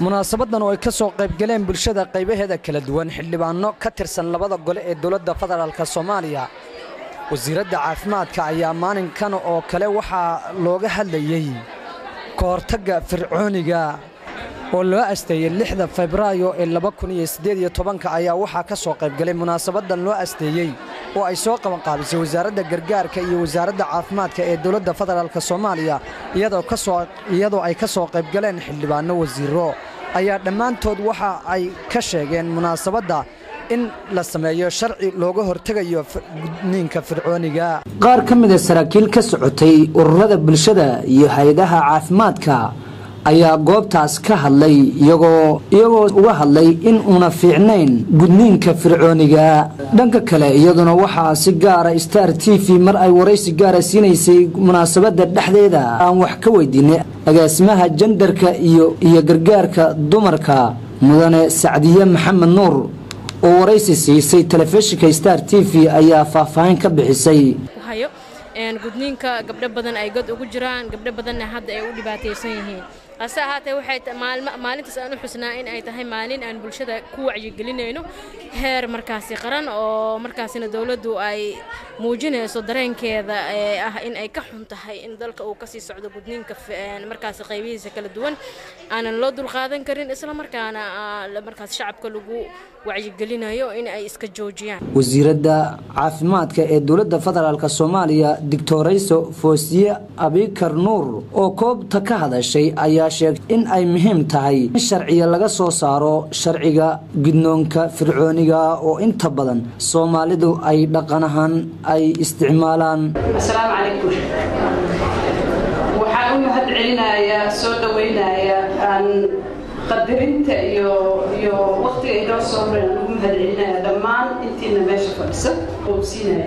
munaasabadan oo ay ka soo qaybgaleen bulshada qaybaheeda kala duwan xildhibaanno ka tirsan labada gole ee dowladda federaalk soomaaliya wasiiradda caafimaadka ayaa maalinkan oo kale waxaa looga hadlayey ka hortagga fircooniga oo loo asteeyey lixda febraayo ee labakuniyosideedyotobanka ayaa waxaa ka soo qaybgalay munaasabadan loo asteeyey oo ay soo qabanqaabisay wasaaradda gargaarka iyo wasaaradda caafimaadka ee dowladda federaalk soomaaliya iyadoo ay ka soo qaybgaleen xildhibaanno wasiiro ayaa dhammaantood waxa ay ka sheegeen munaasabadda in la sameeyo sharci looga hortegayo gudniinka fircooniga qaar ka mida saraakiil ka socotay ururada bulshada iyo hay-adaha caafimaadka ayaa goobtaas ka hadlay iyagoo iyagoo uga hadlay in uuna fiicnayn gudniinka fircooniga dhanka kale iyaduna waxaa si gaara star t v mar ay waraysi gaara siinaysay munaasabadda dhexdeeda aan wax ka weydiinay agaasimaha jandarka iyo iyo gargaarka dumarka mudane sacdiye maxamed nuur oo waraysi siisay telefishinka star t v ayaa faahfaahin ka bixisay gudniinka gabdho badan ay god ugu jiraan gabdho badanna hadda ay u dhibaataysan yihiin hase ahaatee waxay maalintaas aan u xusnaa in ay tahay maalin aan bulshada ku wacyigelinayno heer markaasi qaran oo markaasina dowladdu ay muujinayso dareenkeeda ee ah in ay ka xun tahay in dalka uu kasii socdo gudniinka markaasi qaybihiisa kala duwan aanan loo dulqaadan karin isla markaana markaas shacabka lagu wacyigelinayo in ay iska joojiyaan wasiiradda caafimaadka ee dowladda federaalk soomaaliya doctorayso foosiye abikar nuur oo koobta ka hadashay ayaa sheegtay in ay muhiim tahay in sharciya laga soo saaro sharciga gudnoonka fircooniga oo inta badan soomaalidu ay dhaqan ahaan ay isticmaalaan asalaamu calaykum waxaan u mahad celinayaa soo dhawaynayaa aan qadarinta iyo iyo waqtiga inoo soo horan aan ugu mahad celinaya dhammaan intiina meesha fadhisa oogsiinaya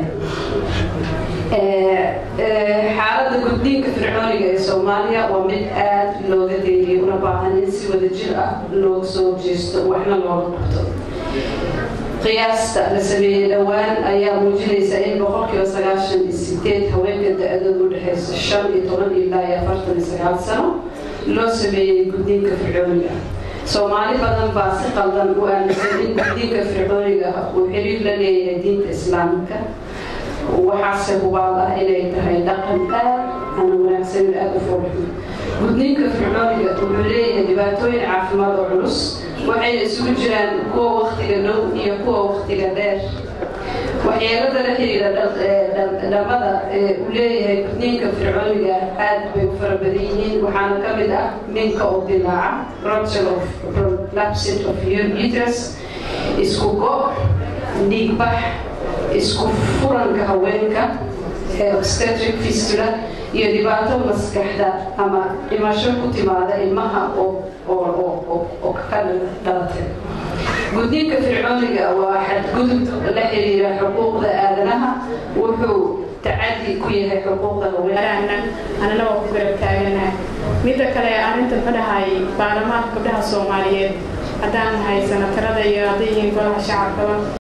xaaladda gudniinka fircooniga ee soomaaliya waa mid aad looga deeliyay una baahan in si wada jir ah looga soo jeesto waxna looga qabto qiyaasta la sameeyey dhowaan ayaa muujinaysa in boqolkiiba sagaashan iyo sideed haweenka da-dooda u dhexaysa shan iyo toban ilaa iyo afartan iyo sagaal sano loo sameeyey gudniinka fircooniga soomaali badan baa si qaldan u aaminsan in gudniinka fircooniga uu xiriir la leeyahay diinta islaamka waxaase hubaal ah inay tahay dhaqan aad aan wanaagsanin aada u foolxun gudniinka fircooniga wuxuu leeyahay dhibaatooyin caafimaad oo culus waxayna isugu jiraan kuwa wakhtiga dhow iyo kuwa wakhtiga dheer waxyeelada la xiriira dhamada ee uu leeyahay gudniinka fircooniga aad bay u fara badan yihiin waxaana ka mid ah minka oo dilaaca rupture of prolapse of uterus isku go' dhiigbax isku furanka haweenka ee obstetric fistula iyo dhibaato maskaxda ama dhimasho ku timaada ilmaha oo ka dhalatay gudniinka fircooniga waa xadgudub la xiriira xuquuqda aadanaha wuxuu tacadi ku yahay xuquuqda haweenka anana waa ku garab taaganaha midda kale arrinta muxuu dhahay baarlamaanka gabdhaha soomaaliyeed haddaan nahay sanatarada iyo hadday yihiin golaha shacabkaba